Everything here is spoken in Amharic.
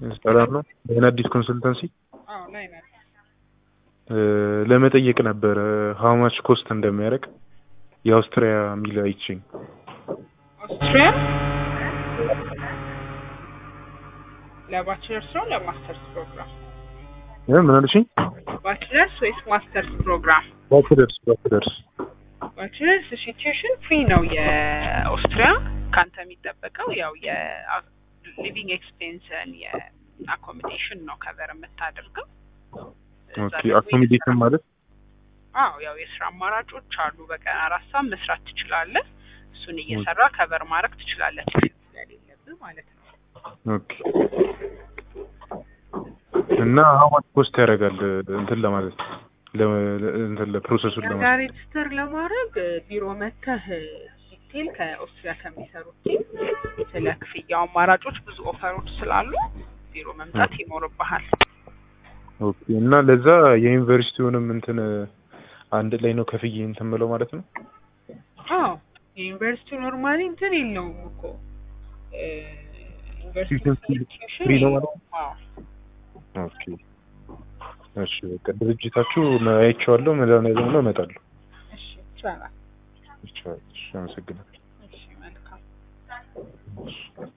ሰላም ነው። ይህን አዲስ ኮንሰልተንሲ አዎ ላይ ነን። ለመጠየቅ ነበረ ሀውማች ኮስት እንደሚያደርግ የአውስትሪያ የሚል አይችኝ ኦስትሪያ ለባችለርስ ነው ለማስተርስ ፕሮግራም? ምን አልሽኝ? ባችለርስ ወይስ ማስተርስ ፕሮግራም? ባችለርስ ባችለርስ ባችለርስ እሺ፣ ቲዩሽን ፍሪ ነው የኦስትሪያ። ካንተ የሚጠበቀው ያው የሊቪንግ ኤክስፔንስን የአኮሞዴሽን ነው ከቨር የምታደርገው። እዛ ኦኬ ደግሞ አኮሞዴሽን የስራ- ማለት አዎ ያው የስራ አማራጮች አሉ። በቀን አራት ሰዓት መስራት ትችላለህ። እሱን እየሰራ ከቨር ማድረግ ትችላለህ፣ ቲዩሽን ስለሌለብህ ማለት ነው። ኦኬ እና ሀውማች ኮስት ያደርጋል እንትን ለማለት ለ- ለ- እንትን ለፕሮሰሱን እኛ ለማለት ጋር ሬጅስተር ለማድረግ ቢሮ መተህ ዲቴል ከኦስትሪያ ከሚሰሩት ቲም ስለ ክፍያው አማራጮች ብዙ ኦፈሮች ስላሉ ቢሮ መምጣት ይኖርብሃል። ኦኬ እና ለዛ የዩኒቨርሲቲውንም እንትን አንድ ላይ ነው ከፍዬ እንትን ብለው ማለት ነው። አዎ የዩኒቨርሲቲው ኖርማሊ እንትን የለውም እኮ እ፣ ዩኒቨርሲቲ ቲዩሽን ፍሪ- ቲዩሽን ፍሪ ነው የለውም። አዎ ኦኬ እሺ በቃ ድርጅታችሁ አይቼዋለሁ። መድኃኒዓለም ነው እመጣለሁ። እሺ ይቻላል። እሺ አመሰግናለሁ። እሺ መልካም እሺ።